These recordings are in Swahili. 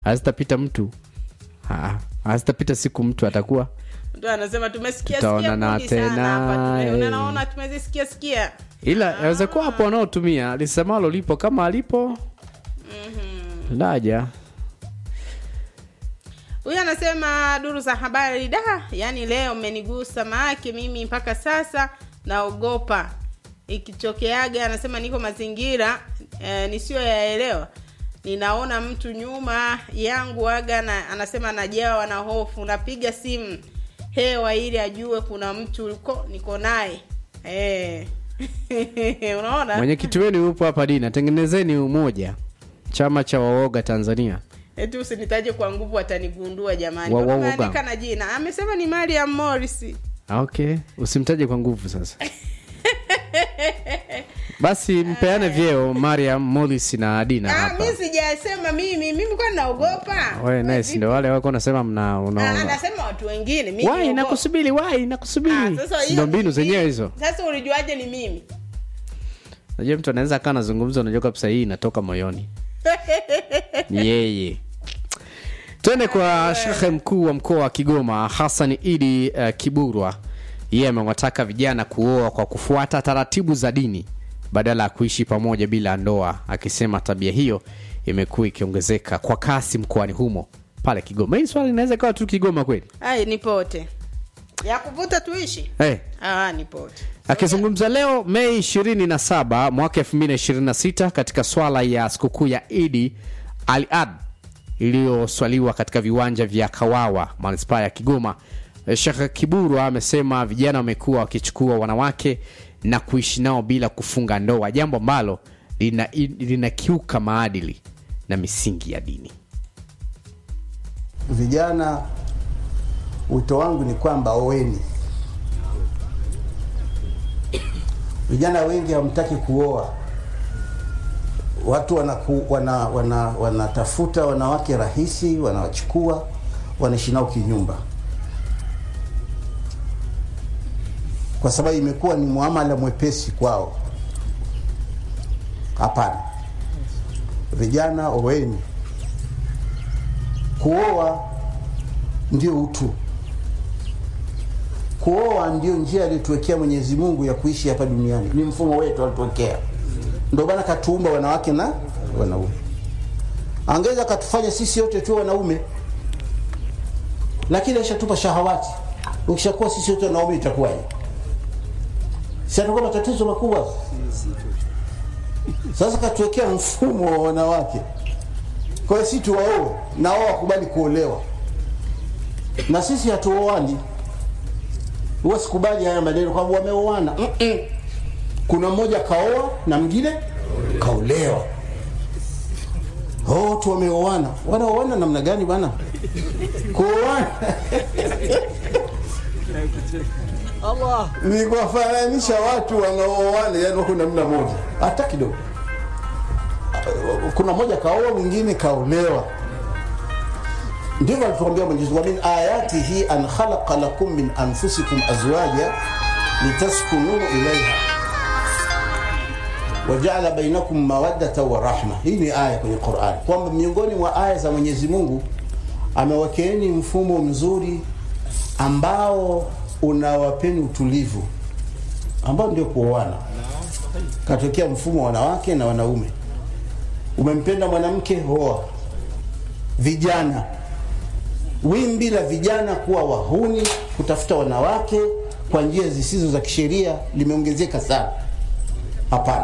hazitapita mtu Ah, hazitapita siku mtu atakuwa mtu anasema tumesikia Tutaonana sikia kundi sana tena, hapa Tume- eh. unaona tumezisikia sikia ila yaweza kuwa hapo wanaotumia lisemalo lipo kama alipo laja huyu anasema duru za habari da yani leo mmenigusa maake mimi mpaka sasa naogopa ikichokeaga anasema niko mazingira eh, nisiyoyaelewa ninaona mtu nyuma yangu aga na, anasema najawa na hofu napiga simu hewa ili ajue kuna mtu uko niko naye eh. unaona mwenyekiti wenu yupo hapa dina tengenezeni umoja chama cha waoga tanzania eti usinitaje kwa nguvu atanigundua jamani Wa- wa- Mbona wa- umeandika na jina amesema ni mariam morris Ah, okay usimtaje kwa nguvu sasa basi mpeane vyeo mariam molis na adina Ah, hapa mi sijasema mimi mimi kwa naogopa we nice ndo wale wako unasema mna Ah, unaona anasema watu wengine mimi wai naogopa. nakusubiri wai Ah, nakusubiri sasa Si hiyo ndo mbinu ni zenyewe mimi. hizo sasa ulijuaje ni mimi najua mtu anaweza kaa nazungumza unajua kabisa hii inatoka moyoni ni yeye twende kwa shekhe mkuu wa mkoa wa kigoma hasan idi uh, kiburwa yeye amewataka vijana kuoa kwa kufuata taratibu za dini badala ya kuishi pamoja bila ndoa akisema tabia hiyo imekuwa ikiongezeka kwa kasi mkoani humo pale kigoma hii swali inaweza ikawa tu kigoma kweli ai nipote ya kuvuta tuishi hey. ah, nipote akizungumza leo mei 27 mwaka 2026 katika swala ya sikukuu ya idi al ad iliyoswaliwa katika viwanja vya kawawa manispaa ya kigoma shekh kiburwa amesema vijana wamekuwa wakichukua wanawake na kuishi nao bila kufunga ndoa jambo ambalo lina- linakiuka maadili na misingi ya dini vijana wito wangu ni kwamba oweni vijana wengi hamtaki kuoa watu wanaku, wana, wana, wanatafuta wanawake rahisi wanawachukua wanaishi nao kinyumba kwa sababu imekuwa ni muamala mwepesi kwao hapana vijana oweni kuoa ndio utu kuoa ndio njia aliyotuwekea mwenyezi mungu ya kuishi hapa duniani ni mfumo wetu alituwekea ndio bana katuumba wanawake na wanaume angeweza akatufanya sisi yote tuwe wanaume lakini ashatupa shahawati ukishakuwa sisi wote wanaume itakuwaje si atakuwa matatizo makubwa sasa katuwekea mfumo wa wanawake kwa hiyo si tuwaoe na wao wakubali kuolewa na sisi hatuoani huwa sikubali haya maneno kwamba wameoana Mm-mm. kuna mmoja kaoa na mwingine kaolewa oh, tu wameoana wanaoana namna gani bana kuoana ni kuwafananisha watu wanaooana yani wako namna moja hata kidogo kuna mmoja kaoa mwingine kaolewa ndivyo alituambia mwenyezi Mungu min ayatihi an khalaqa lakum min anfusikum azwaja litaskunu ilaiha wajaala bainakum mawaddata wa rahma hii ni aya kwenye Qur'an kwamba miongoni mwa aya za Mwenyezi Mungu amewakeeni mfumo mzuri ambao unawapeni utulivu ambao ndio kuoana katokea mfumo wa wanawake na wanaume umempenda mwanamke hoa vijana wimbi la vijana kuwa wahuni kutafuta wanawake kwa njia zisizo za kisheria limeongezeka sana hapana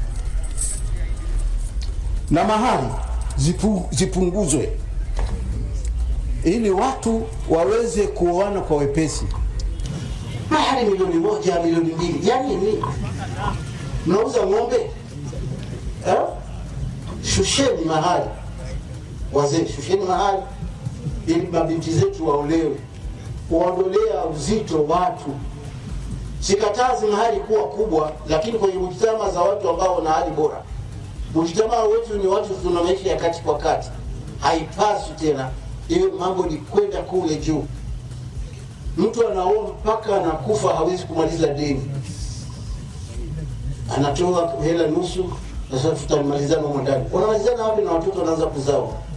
na mahali zipu, zipunguzwe ili watu waweze kuoana kwa wepesi mahali milioni moja milioni mbili yani ni mnauza ng'ombe eh? shusheni mahali wazee shusheni mahali ili mabinti zetu waolewe kuondolea uzito watu sikatazi mahali kuwa kubwa lakini kwenye mujtama za watu ambao wana hali bora mujtama wetu ni watu tuna maisha ya kati kwa kati haipaswi tena iwe mambo ni kwenda kule juu mtu anaoa mpaka anakufa hawezi kumaliza deni anatoa hela nusu sasa tutamalizana humo ndani wanamalizana wapi na watoto wanaanza kuzaa